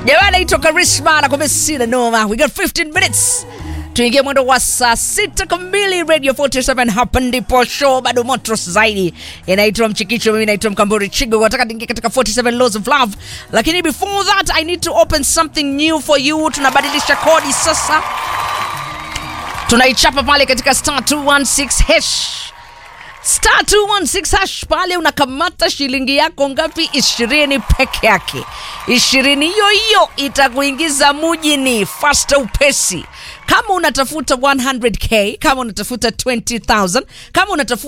Jamani, naitwa Karisma nakwambia sina noma. We got 15 minutes tuingie mwendo wa saa sita kamili radio 47 hapa ndipo show bado moto zaidi inaitwa mchikicho mimi naitwa mkamburi chigo nataka niingie katika 47 laws of love lakini before that i need to open something new for you tunabadilisha kodi sasa tunaichapa pale katika star 216 hash star 216 hash pale unakamata shilingi yako ngapi ishirini peke yake ishirini hiyo hiyo itakuingiza mujini fasta upesi kama unatafuta 100k kama unatafuta 20000 kama unatafuta